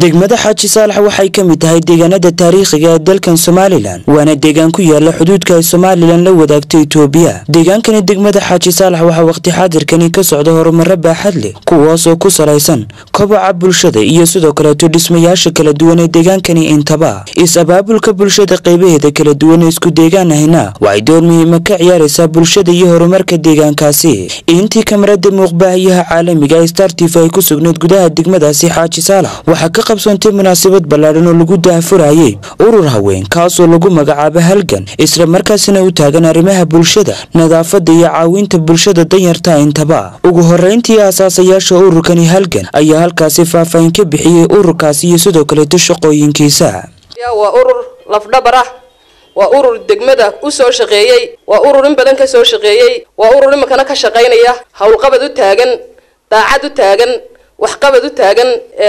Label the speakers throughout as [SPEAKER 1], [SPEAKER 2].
[SPEAKER 1] degmada xaaji saalax waxay ka mid tahay deegaanada taariikhiga ee dalkan somalilan waana deegaan ku yaala xuduudka ay somalilan la wadaagto itoobiya deegaankani degmada xaaji saalax waxaa waqti xaadirkani ka socda horumaro baaxad leh kuwaas oo ku salaysan koboca bulshada iyo sidoo kaleeto dhismayaasha kala duwan ee deegaankani intaba is-abaabulka bulshada qaybaheeda kala duwan ee isku deegaan ahina waxay door muhiima ka ciyaaraysaa bulshada iyo horumarka deegaankaasi intii kamarada muuqbaahiyaha caalamiga ee star tif ay ku sugnayd gudaha degmadaasi xaaji saalax waxaa ka qabsoontay munaasabad ballaadhan oo lagu daahfurayay urur haween kaasoo lagu magacaabo halgan isla markaasina u taagan arrimaha bulshada nadaafada iyo caawinta bulshada danyarta intaba ugu horeyntii aasaasayaasha ururkani halgan ayaa halkaasi faahfaahin ka bixiyey ururkaasi iyo sidoo kaleeto shaqooyinkiisa
[SPEAKER 2] waa urur lafdhabar ah waa urur degmada u soo shaqeeyey waa urur in badan ka soo shaqeeyey waa urur iminkana ka shaqaynaya howlqabad u taagan daacad u taagan waxqabad u taagan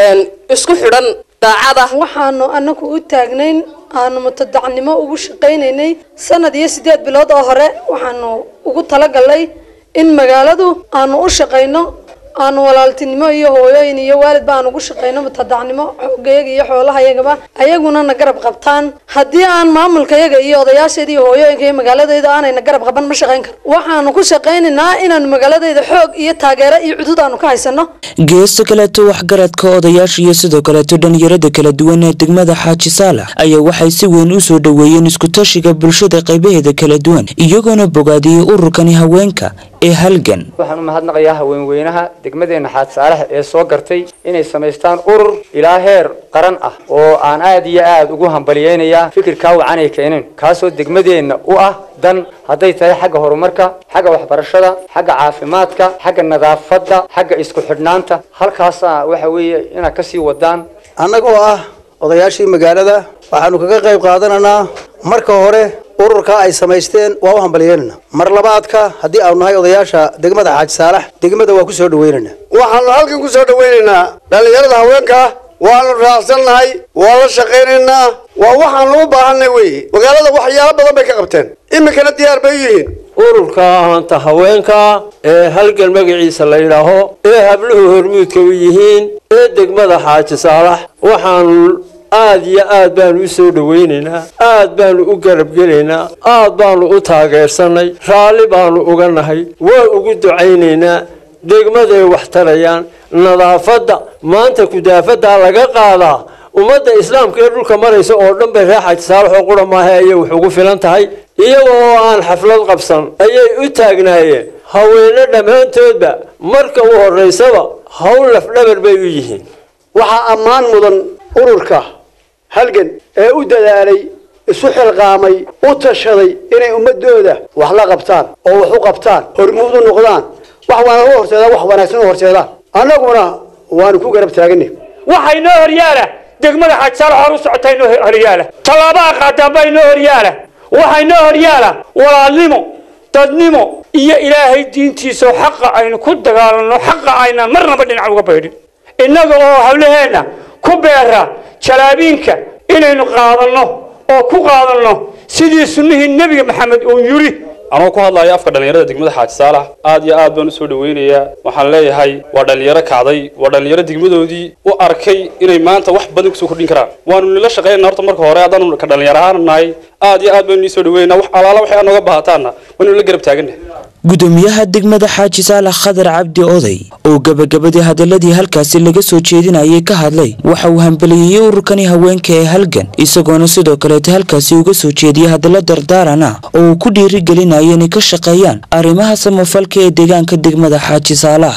[SPEAKER 2] isku xidhan daacada
[SPEAKER 3] waxaanu anagu u taagnayn aanu mutadacnimo ugu shaqaynaynay sanad iyo sideed bilood oo hore waxaanu ugu talagalnay in magaaladu aanu u shaqayno aanu walaaltinimo iyo hooyooyin iyo waalidba aan ugu shaqayno mutadacnimo xoogayaga iyo xoolahayagaba ayaguna na garab qabtaan haddii aan maamulkayaga iyo odayaasheeda iyo hooyooyinka iyo magaaladayda aanayna garab qaban ma shaqayn karo waxaanu ku shaqaynaynaa inaanu magaaladayda xoog iyo taageero iyo cudud aanu ka haysano
[SPEAKER 1] geesta kaleeto waxgaradka odayaasha iyo sidoo kaleeto dhalinyarada kala duwan ee degmada xaaji saalax ayaa waxay si weyn u soo dhoweeyeen iskutashiga bulshada qaybaheeda kala duwan iyagoona bogaadiyey ururkani haweenka ee halgan
[SPEAKER 4] waxaan u mahadnaqayaa haweenweynaha degmadeena xaad saalax ee soo gartay inay samaystaan urur ilaa heer qaran ah oo aan aad iyo aad ugu hambaliyeynayaa fikirkaa wacan ay keeneen kaasoo degmadeenna u ah dan hadday tahay xagga horumarka xagga waxbarashada xagga caafimaadka xagga nadaafadda xagga isku xidhnaanta halkaasa waxa weeye inaad kasii wadaan
[SPEAKER 5] annagoo ah odayaashii magaalada waxaanu kaga qayb qaadanaynaa marka hore ururka ay samaysteen waa u hambalyeynana mar labaadka haddii aanu nahay odayaasha degmada xaaji saalax degmada waa ku soo dhaweynaynaa
[SPEAKER 6] waxaanu halkan ku soo dhaweynaynaa dhallinyarada haweenka waanu raacsannahay waa la shaqaynaynaa waa waxaanu u baahanay weye magaalada waxyaalo badan bay ka qabteen iminkana diyaar bay u yihiin
[SPEAKER 7] ururka ahanta haweenka ee halgan magaciisa la yidhaaho ee habluhu hormuudka u yihiin ee degmada xaaji saalax waxaanu aad iyo aad baanu u soo dhawaynaynaa aad baanu u garabgelaynaa aad baanu u taageersanay raalli baanu uga nahay waa ugu ducaynaynaa degmaday wax tarayaan nadaafadda maanta kudaafaddaa laga qaadaa ummadda islaamka ee dhulka maraysa oo dhan bay reer xaaji saalax oo qura maaha ayay wax ugu filan tahay iyaga oo aan xaflad qabsan ayay u taagnaayeen haweene dhammaantoodba marka u horraysaba hawl lafdhabar bay u yihiin
[SPEAKER 6] waxaa ammaan mudan ururka halgan ee u dadaalay isu xilqaamay u tashaday inay ummadooda wax la qabtaan oo wax u qabtaan hormuud u noqdaan wax waana u horseedaan wax wanaagsan u horseedaan annaguna waanu ku garab taaganay
[SPEAKER 8] waxaa inoo horyaala degmada xaajisaal hor u socota inoo horyaala tallaabaa qaadaanba inoo horyaala waxaa inoo horyaala walaalnimo dadnimo iyo ilaahay diintiisao xaqa aynu ku dagaalanno xaqa aynaan marnaba dhinac uga baydhin innaga oo hablaheenna ku beera jalaabiinka inaynu qaadanno oo ku qaadanno sidii sunnihii nebiga maxamed uu yidhi
[SPEAKER 9] anoo ku hadlayo afka dhallinyarada degmada xaaji saalax aad iyo aad baan usoo dhaweynayaa waxaan leeyahay waa dhallinyaro kacday waa dhallinyaro degmadoodii u arkay inay maanta wax badan kusoo kordhin karaan waanu nila shaqaynana horta marka hore haddaanu ka dhallinyaro ahaan nahay aad iyo aad baynu niisoo dhaweynaa wax alaala waxay aad nooga baahataanna waanu la garab taaganah
[SPEAKER 1] gudoomiyaha degmada xaaji saalax khadar cabdi oday oo gabagabadii hadaladii halkaasi laga soo jeedinayay ka hadlay waxa uu hambaliyeeyey ururkani haweenka ee halgan isagoona sidoo kaleeta halkaasi uga soo jeediyay hadallo dardaaran ah oo uu ku dhiirigelinaya inay ka shaqeeyaan arrimaha samafalka ee deegaanka degmada xaaji saalax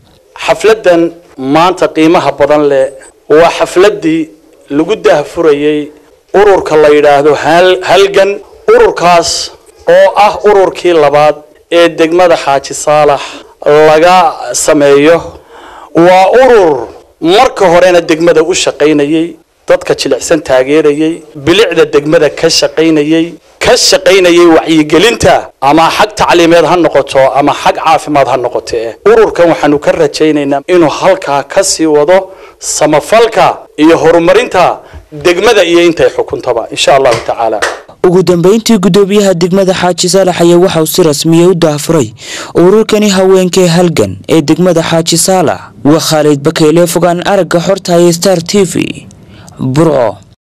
[SPEAKER 10] xafladan maanta qiimaha badan leh waa xafladii lagu dahfurayay ururka la yidhaahdo halgan ururkaas oo ah ururkii labaad ee degmada xaaji saalax laga sameeyo waa urur marka horena degmada u shaqaynayay dadka jilicsan taageerayay bilicda degmada ka shaqaynayay ka shaqaynayay wacyigelinta ama xag tacliimeed ha noqoto ama xag caafimaad ha noqotee ururkan waxaanu ka rajaynaynaa inuu halkaa ka sii wado samafalka iyo horumarinta degmada iyo intay xukuntaba insha allahu tacaala
[SPEAKER 1] ugu dambeyntii gudoomiyaha degmada xaaji saalax ayaa waxauu si rasmiya u daafuray ururkani haweenkee halgan ee degmada xaaji saalax waa khaalid bakeyle fogaan aragga xorta ee star t v burco